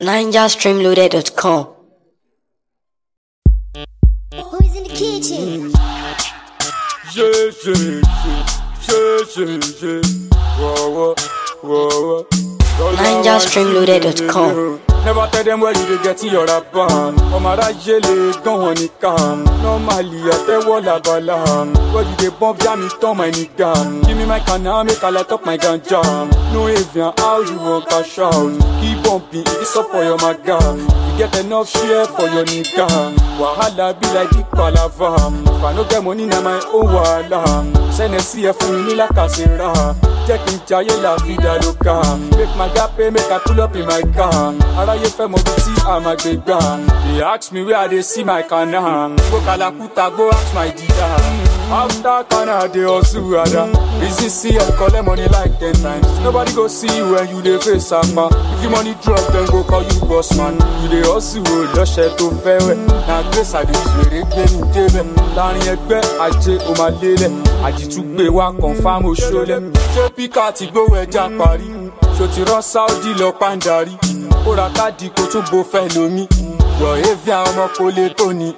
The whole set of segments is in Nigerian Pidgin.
NigerStreamloaded.com. Who's in the kitchen? Je, je, je, je, je, je. Whoa, whoa, whoa, whoa. NigerStreamloaded.com. Never tell them where you dey get your rapper. Ọmọ aráyé lè gán wọn nìkan. Normally àtẹ́wọ́ làbàlà. Where you dey bump jam it turn my nigga. Give me my canna make I light up my ganja. No avian how you wan cash out. Keep bumping if it's up for your maga. You get enough share for your nigga. Wahala be like big palava. If I no get money na my own wahala. Sẹ́nẹ̀sì ẹ̀ fún mi ní làkàṣẹ́ra. Jẹ́ kí n jayé la vida loca. Make my gap pay make I pull up in my car. Aráyé fẹ́ mọ bí tí a máa gbé gbà. They ask me where I dey see my kana. Go Kalakuta go ask my dida. After kana dey hustle ada. Reason see I collect money like ten times. Nobody go see you when you dey face ama. If you money drop dem go call you boss man. You dey hustle o lọ́ṣẹ̀ tó fẹ́ wẹ̀. Na grace I dey use wèrè gbé mi débẹ̀. Láàrin ẹgbẹ́ ajé o máa lélẹ̀. Àjìtúgbé wa confam oṣoolẹ̀. Ṣé píkà ti gbówó ẹja parí? Ṣo ti rán Sáúdì lọ pàǹdarí? Kó ra káàdì kó tún bo fẹ́ lómi. Yọ̀ Evian ọmọ kò lè tó ni.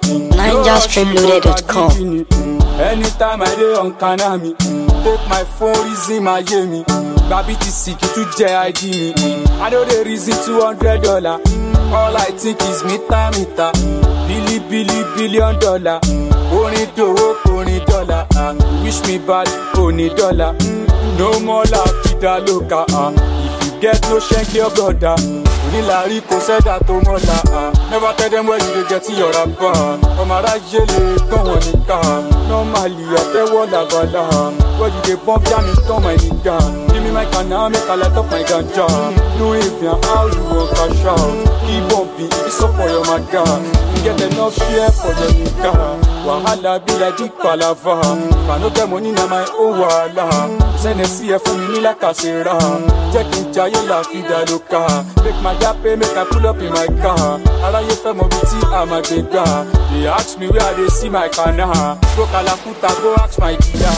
NigerStreamloaded.com. Anytime I dey on kana mi, take my phone reason my yé mi. Gba BTC kì í tún jẹ ID mi. I no dey reason two hundred dollar. All I think is mita mita. Bili bili billion dollar. Orin dòwó orin dọ́là. ah. Wish me bad oní dọ́là. No more la vida loca. ah. If you get no ṣẹ́ńkì ọgọ́dà. Onílàrí kò sẹ́dá tó mọ́la. ah. Never tell them where you dey get your rapper. Ọmọ aráyé lè gán wọn nìkan. Normally àtẹ́wọ́ làbàlà. Where you dey bump jam it turn my nigga. Give me my canna make I light up my ganja. No avian how you wan cash out. Keep bumping if it's up for your maga. You get enough share for your nigga. Wahala be like big palava. If I no get money na my own wahala. Sẹ́nẹ̀sì ẹ̀ fún mi ní làkàṣẹ́ra. Jẹ́ kí n jayé la vida loca. Make my gap pay make I pull up in my car. Aráyé fẹ́ mọ bí tí a máa gbé gbà. They ask me where I dey see my kana. Go Kalakuta go ask my dida.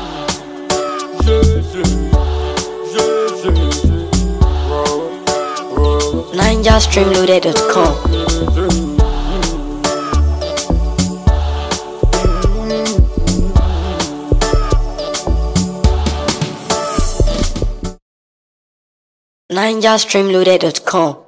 Je, je, je, je, je. Whoa, whoa. NigerStreamloaded.com. NigerStreamloaded.com.